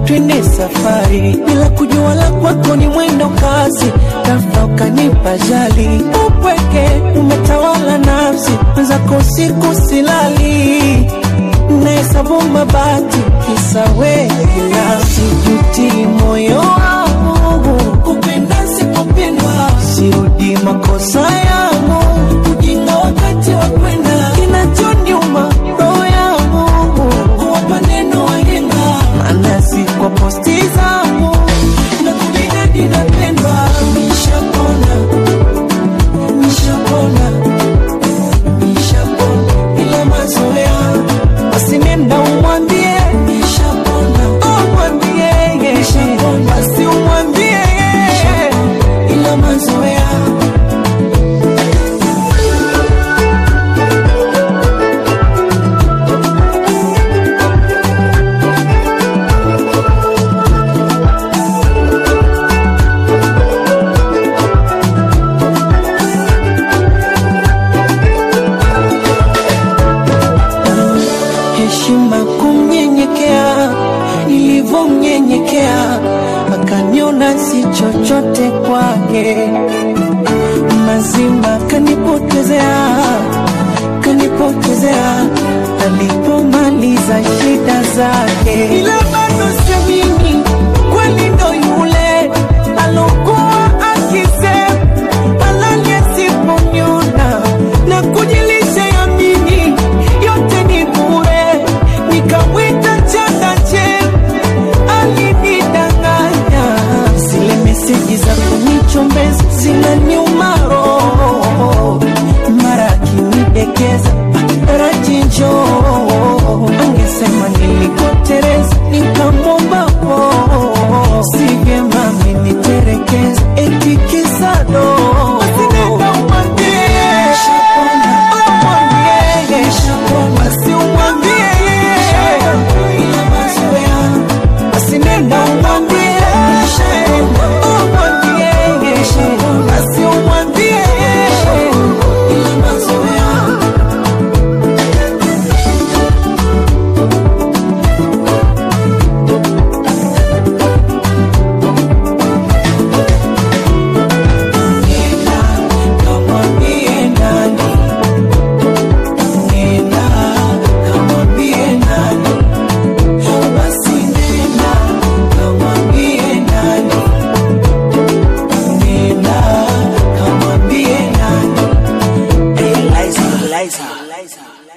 twende safari, bila kujua la kwako ni mwendo kasi, ghafla ukanipa jali, upweke umetawala nafsi, mwenzako usiku silali, nahesabu mabati, kisa wewe binafsi, juti moyo wangu kupenda sikupendwa, sirudi makosa yangu, ujinga wakati wa kwenda, kinachoniuma roho yangu kuwapa neno wahenga, maana si kwa posti zangu na kujinadi napendwa, nishapona nishapona nishapona, ila mazoea basi nenda umwambie nishapona, umwambie nishapona, basi umwambie ila mazoea heshima kumnyenyekea, nilivyomnyenyekea akaniona si chochote kwake, mazima kanipotezea, kanipotezea alipomaliza shida zake, ila